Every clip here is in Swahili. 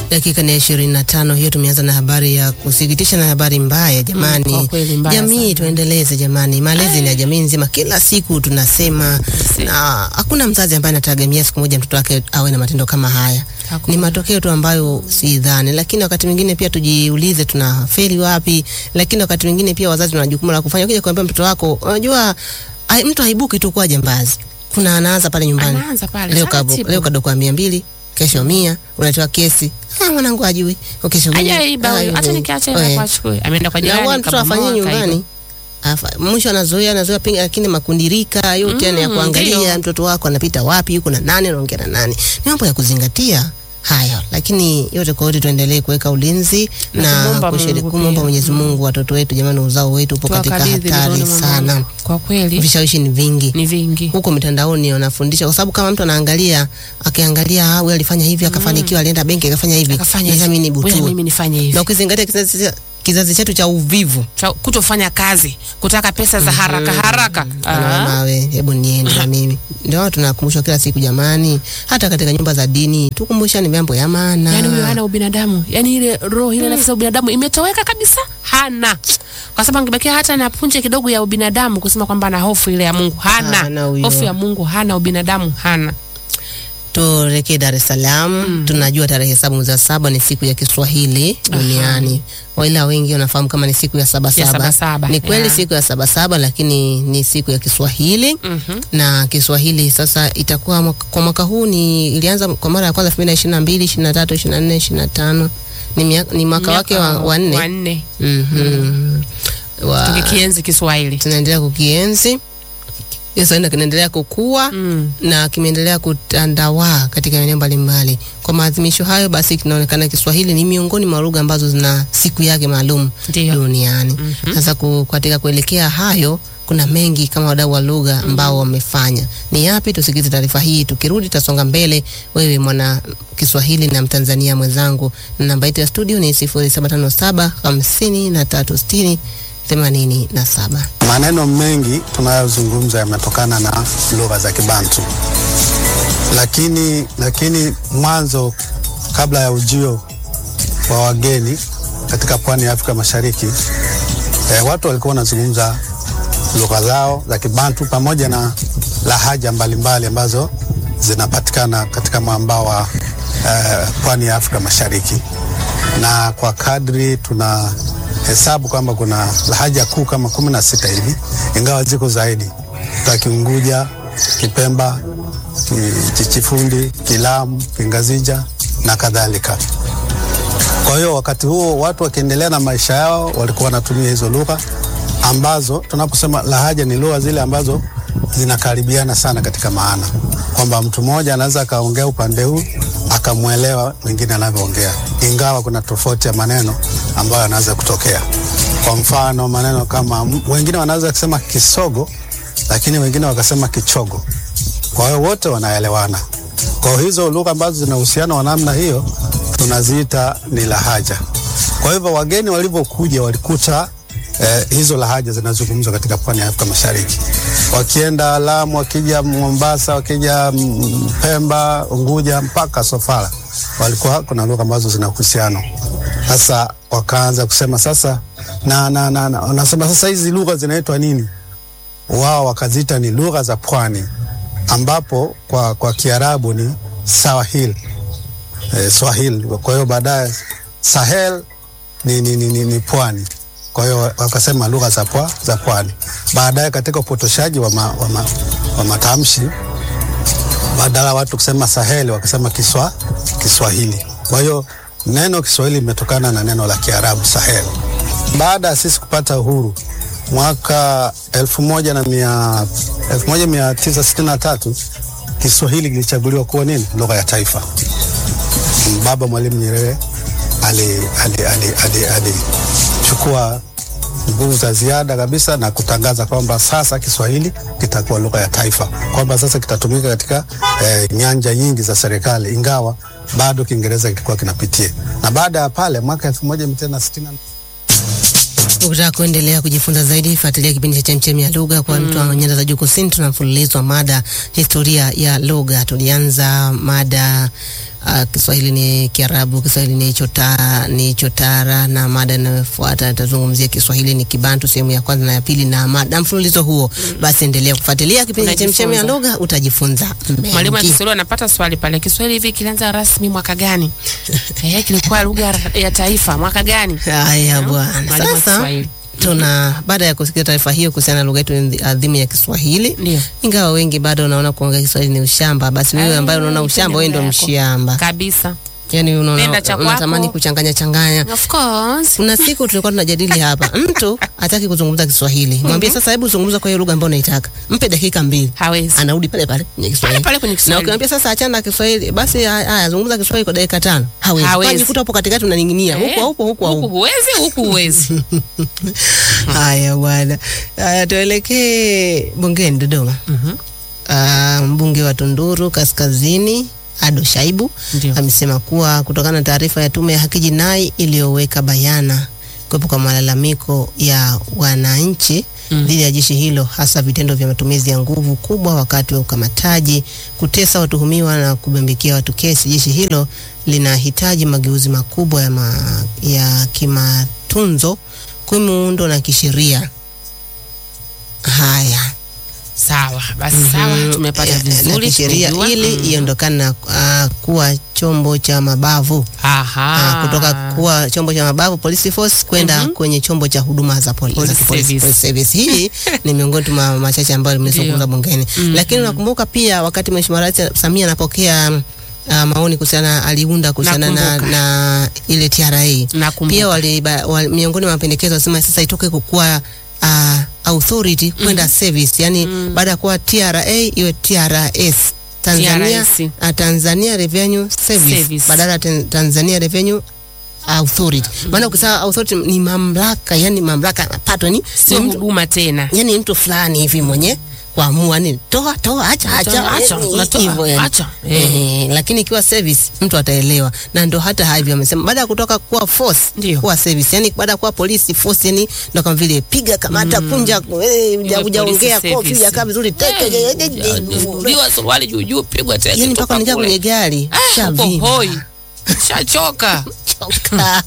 Dakika ni ishirini na tano hiyo. Tumeanza na habari ya kusikitisha na habari mbaya jamani. Mm, kwa kweli mbaya jamii sana. tuendeleze jamani, malezi ni ya jamii nzima. Kila siku tunasema, Si. na hakuna mzazi ambaye anategemea siku moja mtoto wake awe na matendo kama haya. Hakuna. Ni matokeo tu ambayo si dhani, lakini wakati mwingine pia tujiulize tunafeli wapi. Lakini wakati mwingine pia wazazi wana jukumu la kufanya. Ukija kuambia mtoto wako, unajua ai- mtu haibuki tu kuwa jambazi, kuna anaanza pale nyumbani Anaanza pale leo kabo, taratibu. leo kadokwa mia mbili kesho mia unatoa kesi ah, mwanangu ajui kesho mia Hajaiba huyo, Ah, hata eh, nikiacha eh. ila kwa chukue. Ameenda kwa na jirani huwa mtoto kabomoa, afanyie kaiba. nyumbani Afa- mwisho anazoea anazoea pinga, lakini makundirika yote yani ya Mm, kuangalia ndio. mtoto wako anapita wapi, yuko na nani, anaongea na nani, ni mambo ya kuzingatia haya. Lakini yote kwa yote tuendelee kuweka ulinzi Na na kumwomba kushiriki Mungu kumwomba pia. Mwenyezi Mungu, watoto wetu jamani, uzao wetu upo katika Tuwakabidhi hatari mikononi mwa sana, Mungu. Kwa kweli vishawishi ni vingi ni vingi. huko mitandaoni wanafundisha, kwa sababu kama mtu anaangalia akiangalia, ah, wewe alifanya hivi akafanikiwa, alienda benki akafanya hivi, Akafanya sasa hivi. mimi ni Wewe butu. mimi nifanye hivi. Na ukizingatia kizazi kizazi chetu cha uvivu, Cha- Kutofanya kazi, kutaka pesa za haraka haraka. Ana Ah. mawe, hebu niende na mimi. Ndio maana tunakumbushwa kila siku jamani, hata katika nyumba za dini tukumbushane mambo ya maana. Yaani huyo hana ubinadamu, yaani ile roho ile nafsi ya ubinadamu imetoweka kabisa, hana kwa sababu angebakia hata na punje kidogo ya ubinadamu kusema kwamba ana hofu ile ya Mungu, Hana hana huyo. hofu ya Mungu, hana ubinadamu, hana Tuelekee Dar es Salaam. Tunajua tarehe saba mwezi wa saba ni siku ya Kiswahili duniani, waila wengi wanafahamu kama ni siku ya saba Ya saba. Sabasaba, Ni kweli yeah. siku ya saba saba, lakini ni siku ya Kiswahili Mhm. na Kiswahili sasa itakuwa mwaka- kwa mwaka huu ni ilianza kwa mara ya kwanza 2022, 23, 24, 25 ni, mia- ni mwaka wake wa, wa nne. wa nne Mhm. Wa- tukikienzi Kiswahili. tunaendelea kukienzi Kiswahili kinaendelea kukua Mm. na kimeendelea kutandawaa katika maeneo mbalimbali. Kwa maadhimisho hayo, basi kinaonekana Kiswahili ni miongoni mwa lugha ambazo zina siku yake maalum Ndio. duniani. Sasa ku, katika kuelekea hayo kuna mengi kama wadau wa lugha ambao wamefanya. Ni yapi? Tusikize taarifa hii, tukirudi tutasonga mbele. Wewe mwana Kiswahili na Mtanzania mwenzangu, na namba yetu ya studio ni 0757 5360 87. Maneno mengi tunayozungumza yametokana na lugha za Kibantu, lakini lakini mwanzo, kabla ya ujio wa wageni katika pwani ya Afrika Mashariki, eh, watu walikuwa wanazungumza lugha zao za Kibantu pamoja na lahaja mbalimbali ambazo zinapatikana katika mwambao wa eh, pwani ya Afrika Mashariki, na kwa kadri tuna hesabu kwamba kuna lahaja kuu kama kumi na sita hivi, ingawa ziko zaidi ta Kiunguja, Kipemba, Ki- Chichifundi, Kilamu, Kingazija na kadhalika. Kwa hiyo wakati huo watu wakiendelea na maisha yao walikuwa wanatumia hizo lugha ambazo tunaposema lahaja ni lugha zile ambazo zinakaribiana sana katika maana, kwamba mtu mmoja anaweza akaongea upande huu akamwelewa mwingine anavyoongea, ingawa kuna tofauti ya maneno ambayo yanaweza kutokea. Kwa mfano maneno kama wengine wanaweza kusema kisogo, lakini wengine wakasema kichogo. Kwa hiyo wote wanaelewana. Kwa hiyo hizo lugha ambazo zina uhusiano wa namna hiyo tunaziita ni lahaja. Kwa hivyo wageni walivyokuja walikuta eh, hizo lahaja zinazungumzwa katika pwani ya Afrika Mashariki. Wakienda Lamu, wakija Mombasa, wakija mm, Pemba, Unguja mpaka Sofala, walikuwa kuna lugha ambazo zina uhusiano. Sasa wakaanza kusema sasa na, na, na, na, wanasema sasa hizi lugha zinaitwa nini? Wao wakaziita ni lugha za pwani, ambapo kwa, kwa Kiarabu ni Swahili eh, Swahili. Kwa hiyo baadaye Sahel ni, ni, ni, ni, ni pwani. Kwa hiyo wakasema lugha za pwa, za pwani. Baadaye katika upotoshaji wa, ma, wa, ma, wa matamshi badala watu kusema Saheli wakasema kiswa, Kiswahili. Kwa hiyo neno Kiswahili imetokana na neno la Kiarabu Sahel. Baada ya sisi kupata uhuru mwaka elfu moja na mia elfu moja mia tisa sitini na tatu Kiswahili kilichaguliwa kuwa nini lugha ya taifa. Baba Mwalimu Nyerere alichukua ali, ali, ali, ali, alichukua nguvu za ziada kabisa na kutangaza kwamba sasa Kiswahili kitakuwa lugha ya taifa, kwamba sasa kitatumika katika eh, nyanja nyingi za serikali, ingawa bado Kiingereza kilikuwa kinapitia. Na baada ya pale mwaka elfu moja mia tisa sitini na Ukitaka kuendelea kujifunza zaidi, fuatilia kipindi cha Chemchemi ya Lugha kwa mtu wa nyanda za juu kusini. Tuna mfululizo wa mada historia ya lugha. Tulianza mada Uh, Kiswahili ni Kiarabu, Kiswahili ni chota, ni chotara na mada inayofuata itazungumzia Kiswahili ni Kibantu sehemu ya kwanza na ya pili na mada mfululizo huo. Basi endelea kufuatilia kipindi cha Chemchemi ya Unajifunza. Lugha, utajifunza Mwalimu wa mengi. Kiswahili anapata swali pale, Kiswahili hivi kilianza rasmi mwaka gani? Eh, kilikuwa lugha ya- ya taifa mwaka gani? Haya bwana, Mwalimu wa sasa Kiswahili. tuna baada ya kusikia taarifa hiyo kuhusiana na lugha yetu adhimu ya Kiswahili, Ndio. ingawa wengi bado wanaona kuongea Kiswahili ni ushamba, basi wewe Ah, ambaye unaona ipende ushamba, wewe ndio lugha yako. mshamba. Kabisa. Yani unaona Penda cha unatamani kwako. kuchanganya changanya. Of course. Kuna siku tulikuwa tunajadili hapa, mtu hataki kuzungumza Kiswahili, mwambie sasa, hebu zungumza kwa hiyo lugha ambayo unaitaka, mpe dakika mbili, Hawezi. anarudi pale pale kwenye Pale Kiswahili. pale kwenye Na Kiswahili. ukimwambia sasa achana na Kiswahili, basi haya zungumza Kiswahili kwa dakika tano, hawezi. Hawezi. Unajikuta hapo katikati unaning'inia Eh, huko huko huko Huku huko. huwezi, huku huwezi. Haya bwana, haya tuelekee bungeni Dodoma. Mhm. Ah, mbunge wa Tunduru Kaskazini Ado Shaibu Ndio. amesema kuwa kutokana na taarifa ya Tume ya Haki Jinai iliyoweka bayana kuwepo kwa malalamiko ya wananchi Mm. dhidi ya jeshi hilo, hasa vitendo vya matumizi ya nguvu kubwa wakati wa ukamataji, kutesa watuhumiwa na kubambikia watu kesi, jeshi hilo linahitaji mageuzi makubwa ya, ma, ya kimatunzo, kimuundo na kisheria. Haya. Sawa, basi sawa, Mhm. tumepata Eh, na vizuri. kisheria tumejua. ili Mm. iondokane na ah, kuwa chombo cha mabavu Aha. Ah, kutoka kuwa chombo cha mabavu police force kwenda Mhm. kwenye chombo cha huduma za poli, Police za kipolisi, service. police service. Hii ni miongoni tu mwa machache ambayo limezungumza Ndio. bungeni, Mhm. lakini unakumbuka pia wakati Mheshimiwa Rais Samia anapokea uh, maoni kuhusiana aliunda kuhusiana na, Nakumbuka. na ile TRA Nakumbuka. pia wali, ba, wali, miongoni mwa mapendekezo wasema sasa itoke kukuwa uh, authority kwenda service, yani baada ya kuwa TRA iwe TRS Tanzania, TRS. uh, Tanzania Revenue Service, Service. badala ya Tan- Tanzania Revenue Authority. Maana ukisema authority ni mamlaka, yani mamlaka ya mapato, yani sio ni mtu, huduma tena. yani mtu fulani hivi mwenye kuamua ni toa toa, acha acha, Toa, acha, yani unatoa, hivyo yani. acha. Eh, lakini ikiwa service mtu ataelewa, na ndo hata hivyo amesema baada ya kutoka kuwa force Ndio. kuwa service, yani baada ya kuwa polisi force, yani ndo kama vile piga kamata kunja, eh, Iwe huja- hujaongea police kofi, service. hujakaa vizuri teke, Eh, Ndiwa suruali juu juu, pigwa teke yani toka mpaka unaingia kule. kwenye gari Ah, uko shavimba. hoi. Shachoka. choka.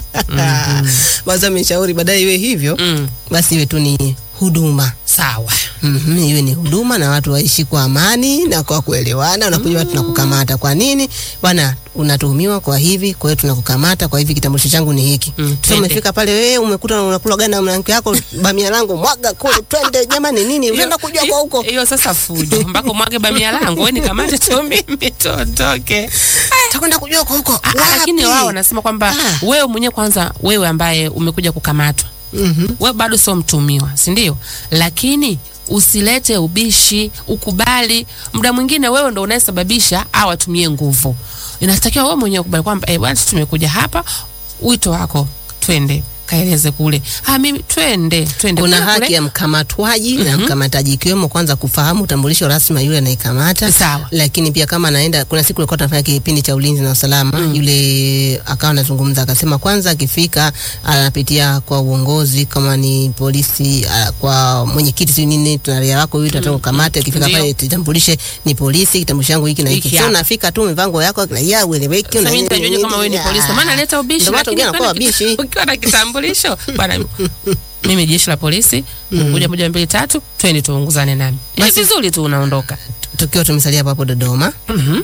Basi ameshauri baadaye iwe hivyo, Mm. basi iwe tu ni huduma Sawa. Mhm, iwe ni huduma na watu waishi kwa amani na kwa kuelewana. Unakuja watu tunakukamata, kwa nini bwana? Unatuhumiwa kwa hivi, kwa hiyo tunakukamata kwa hivi, kitambulisho changu ni hiki. Mm, Sasa twende. umefika pale, wewe umekuta unakula gani na mwanamke yako, bamia langu mwaga kule, twende jamani, nini unaenda kujua kwa huko Hiyo sasa fujo. Mpaka mwage bamia langu, wewe nikamate tu mimi tuondoke. takwenda kujua kwa huko Ah, ah, lakini wapi? wao wanasema kwamba Ah. wewe mwenyewe kwanza, wewe ambaye umekuja kukamatwa, Mhm. wewe bado sio mtumiwa, si ndio? Lakini usilete ubishi, ukubali. Muda mwingine wewe ndo unayesababisha au watumie nguvu. Inatakiwa wewe mwenyewe ukubali kwamba eh, bwana, tumekuja hapa, wito wako, twende kaeleze kule. Ah, mimi twende, twende. Kuna Kule, haki kule. ya mkamatwaji na mkamataji, ikiwemo kwanza kufahamu utambulisho rasmi wa yule anayekamata. Sawa. Lakini pia kama anaenda, kuna siku nilikuwa tunafanya kipindi cha ulinzi na usalama, yule akawa anazungumza akasema, kwanza akifika anapitia kwa uongozi, kama ni polisi, ah, kwa mwenyekiti, si nini, tuna raia wako huyu tunataka kukamata. Akifika Ndio. pale, kitambulishe ni polisi, kitambulisho changu hiki na hiki. Hiki Sio hapa. unafika tu umevaa nguo yako na ya ueleweki. Sasa una mimi nini, nitajuaje kama wewe ni nini, polisi? ah. Maana leta ubishi, Ndio maana lakini wengine wanakuwa ukiwa na- wabishi. ukiwa na kitambulisho bwana, mimi jeshi la polisi, moja moja mbili tatu, twende tuunguzane nami. Ni vizuri tu unaondoka. Tukiwa tumesalia hapo hapo Dodoma, Mhm.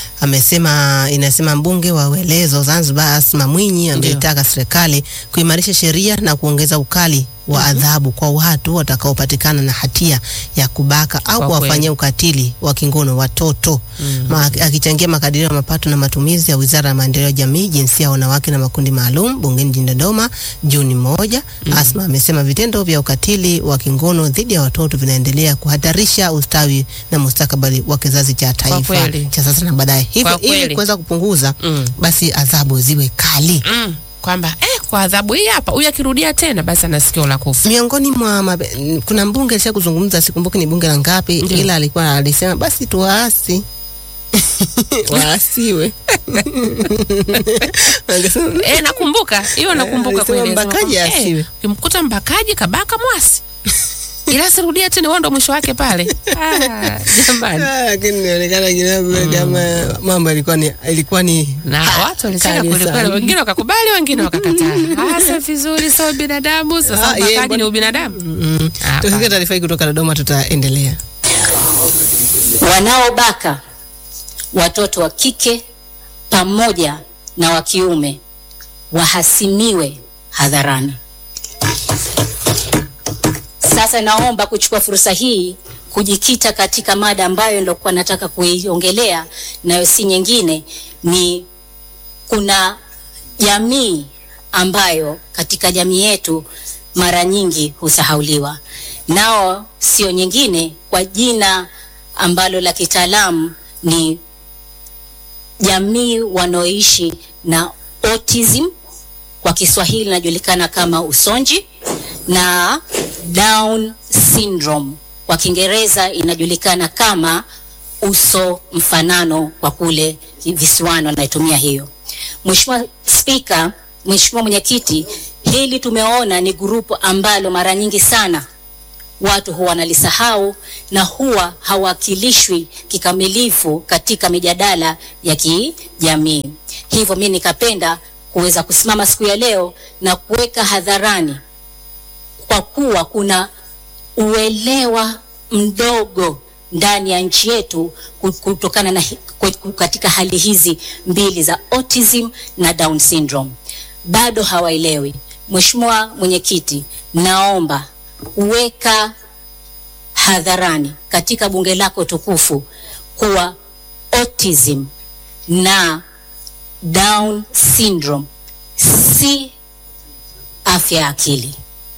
amesema inasema mbunge wa Uelezo Zanzibar Asma Mwinyi ameitaka serikali kuimarisha sheria na kuongeza ukali wa adhabu kwa watu watakaopatikana na hatia ya kubaka au Kwa kuwafanyia kweli. ukatili wa kingono watoto. Ma, akichangia makadirio ya mapato na matumizi ya Wizara ya Maendeleo ya Jamii, Jinsia, Wanawake na Makundi Maalum bungeni jijini Dodoma Juni moja, Asma amesema vitendo vya ukatili wa kingono dhidi ya watoto vinaendelea kuhatarisha ustawi na mustakabali wa kizazi cha taifa kweli. cha sasa na baadaye. Hivyo Kwa kweli. ili kuweza kupunguza Mm. basi adhabu ziwe kali. Mm. Kwamba eh, kwa adhabu hii hapa, huyu akirudia tena basi ana sikio la kufa. Miongoni mwa mabe, kuna mbunge alisha kuzungumza, sikumbuki ni bunge la ngapi, Ndiyo. ila alikuwa alisema basi tuwaasi waasiwe Angesema, Eh, nakumbuka hiyo, nakumbuka alisema kweli. mbakaji Anasema kwamba, asiwe. eh, ukimkuta mbakaji kabaka mwasi ila sirudia tena, huo ndo mwisho wake pale. Ah, jamani, Ah, lakini inaonekana kidogo kama mambo yalikuwa ni ilikuwa ni na watu walisema kali kweli kweli, sana. wengine wakakubali, wengine wakakataa. Ah, sio vizuri, sio binadamu. Sasa Ah, yeye ubakaji mbona- ni ubinadamu. mm. Hapa. Tusikie taarifa hii kutoka Dodoma, tutaendelea. wanaobaka watoto wa kike pamoja na wa kiume wahasimiwe hadharani. Sasa naomba kuchukua fursa hii kujikita katika mada ambayo nilikuwa nataka kuiongelea, nayo si nyingine, ni kuna jamii ambayo katika jamii yetu mara nyingi husahauliwa, nao sio nyingine kwa jina ambalo la kitaalamu ni jamii wanaoishi na autism, kwa Kiswahili inajulikana kama usonji, na Down syndrome kwa Kiingereza inajulikana kama uso mfanano kwa kule visiwani wanaitumia hiyo. Mheshimiwa Spika, Mheshimiwa Mwenyekiti, hili tumeona ni grupu ambalo mara nyingi sana watu huwa wanalisahau na huwa hawakilishwi kikamilifu katika mijadala ya kijamii. Hivyo mimi nikapenda kuweza kusimama siku ya leo na kuweka hadharani, kwa kuwa kuna uelewa mdogo ndani ya nchi yetu ku- kutokana na hi- ku- katika hali hizi mbili za autism na Down syndrome, bado hawaelewi. Mheshimiwa Mwenyekiti, naomba kuweka hadharani katika bunge lako tukufu kuwa autism na Down syndrome si afya ya akili,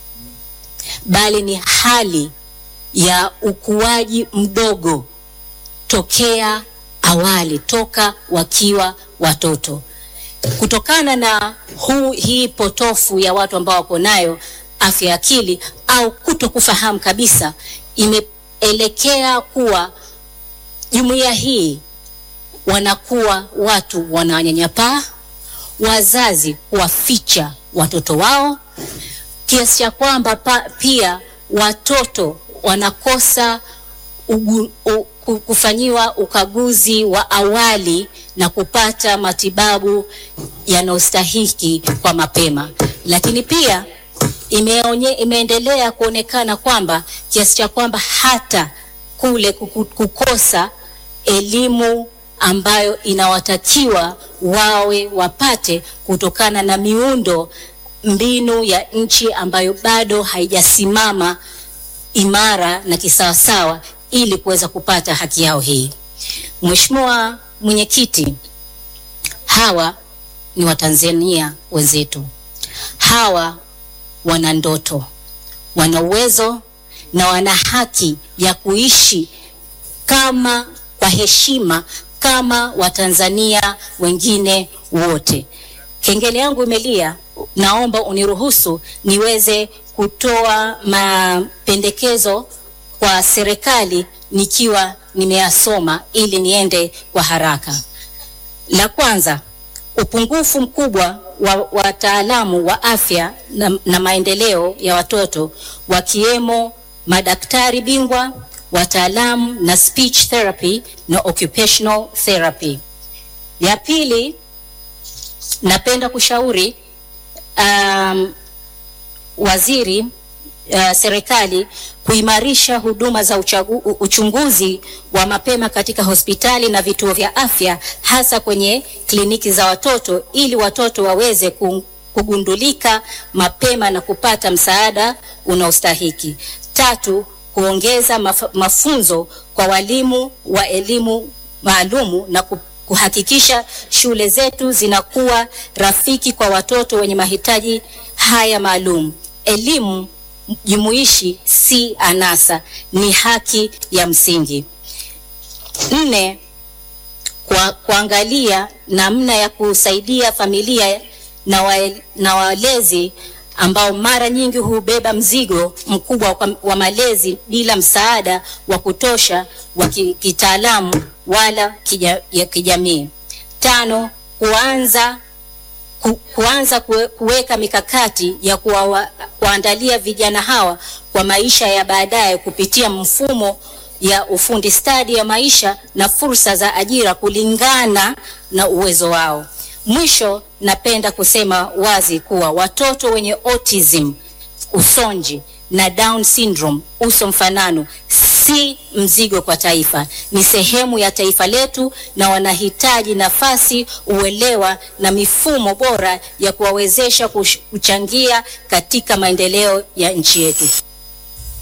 bali ni hali ya ukuaji mdogo tokea awali, toka wakiwa watoto kutokana na huu hii potofu ya watu ambao wako nayo afya ya akili au kuto kufahamu kabisa, imeelekea kuwa jumuiya hii wanakuwa watu wananyanyapaa, wazazi kuwaficha watoto wao, kiasi cha kwamba pa, pia watoto wanakosa ugu, u, ku- kufanyiwa ukaguzi wa awali na kupata matibabu yanayostahiki kwa mapema, lakini pia imeonye, imeendelea kuonekana kwamba kiasi cha kwamba hata kule kuku- kukosa elimu ambayo inawatakiwa wawe wapate kutokana na miundo mbinu ya nchi ambayo bado haijasimama imara na kisawasawa ili kuweza kupata haki yao hii. Mheshimiwa Mwenyekiti, hawa ni Watanzania wenzetu. Hawa wana ndoto, wana uwezo na wana haki ya kuishi kama kwa heshima kama Watanzania wengine wote. Kengele yangu imelia, naomba uniruhusu niweze kutoa mapendekezo kwa serikali nikiwa nimeyasoma ili niende kwa haraka. La kwanza, upungufu mkubwa wa wataalamu wa afya na, na maendeleo ya watoto wakiwemo madaktari bingwa, wataalamu na speech therapy na occupational therapy. Ya pili, napenda kushauri um, waziri uh, serikali kuimarisha huduma za uchagu, u- uchunguzi wa mapema katika hospitali na vituo vya afya hasa kwenye kliniki za watoto ili watoto waweze ku- kugundulika mapema na kupata msaada unaostahiki. Tatu, kuongeza maf mafunzo kwa walimu wa elimu maalumu na ku kuhakikisha shule zetu zinakuwa rafiki kwa watoto wenye mahitaji haya maalum. Elimu jumuishi si anasa, ni haki ya msingi. Nne, kwa, kuangalia namna ya kusaidia familia na, wa, na walezi ambao mara nyingi hubeba mzigo mkubwa wa, wa malezi bila msaada wa kutosha wa ki- kitaalamu wala kija, ya kijamii. Tano, kuanza ku, kuanza kue- kuweka mikakati ya kuwa, kuandalia vijana hawa kwa kwa maisha ya baadaye kupitia mfumo ya ufundi stadi ya maisha na fursa za ajira kulingana na uwezo wao. Mwisho, napenda kusema wazi kuwa watoto wenye autism, usonji na Down syndrome, uso mfanano, si mzigo kwa taifa, ni sehemu ya taifa letu na wanahitaji nafasi, uelewa na mifumo bora ya kuwawezesha kush- kuchangia katika maendeleo ya nchi yetu.